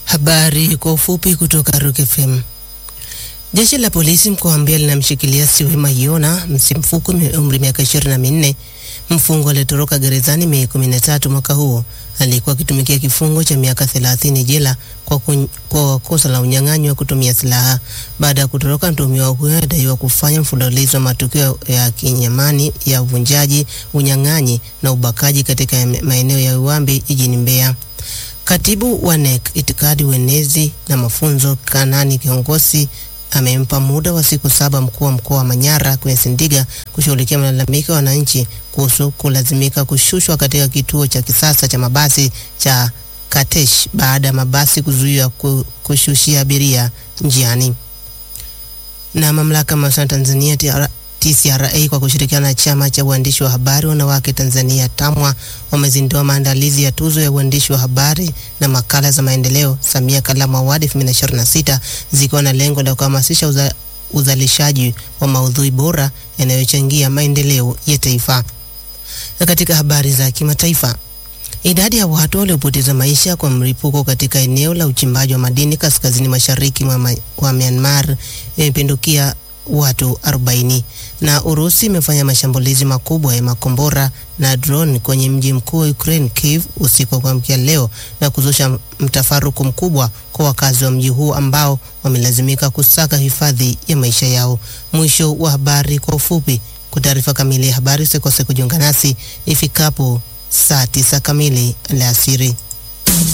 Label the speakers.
Speaker 1: Habari kwa ufupi kutoka Rock FM. Jeshi la polisi mkoa wa Mbeya linamshikilia Siwema Yona Msimfuku mwenye umri miaka ishirini na minne mfungwa aliyetoroka gerezani Mei 13 mwaka huo. Alikuwa akitumikia kifungo cha miaka 30 jela kwa, kun, kwa kosa la unyang'anyi wa kutumia silaha. Baada ya kutoroka, mtuhumiwa huyo adaiwa kufanya mfululizo wa matukio ya kinyamani ya uvunjaji, unyang'anyi na ubakaji katika maeneo ya Uwambi jijini Mbeya. Katibu wa NEC itikadi, uenezi na mafunzo Kanani Kiongozi amempa muda wa siku saba mkuu wa mkoa wa Manyara kwenye Sindiga kushughulikia malalamiko ya wananchi kuhusu kulazimika kushushwa katika kituo cha kisasa cha mabasi cha Katesh baada ya mabasi kuzuiwa kushushia abiria njiani. Na mamlaka ya mawasiliano Tanzania TCRA kwa kushirikiana na chama cha uandishi wa habari wanawake Tanzania TAMWA wamezindua maandalizi ya tuzo ya uandishi wa habari na makala za maendeleo Samia Kalamu Award 2026 zikiwa na lengo la kuhamasisha uza, uzalishaji wa maudhui bora yanayochangia maendeleo ya taifa. Na katika habari za kimataifa, idadi ya watu waliopoteza maisha kwa mlipuko katika eneo la uchimbaji wa madini kaskazini mashariki mwa Myanmar imepindukia watu 40 na Urusi imefanya mashambulizi makubwa ya makombora na drone kwenye mji mkuu wa Ukraine Kiev usiku wa kuamkia leo na kuzusha mtafaruku mkubwa kwa wakazi wa mji huu ambao wamelazimika kusaka hifadhi ya maisha yao. Mwisho wa habari kwa ufupi. Kwa taarifa kamili ya habari usikose kujiunga nasi ifikapo saa tisa kamili alasiri.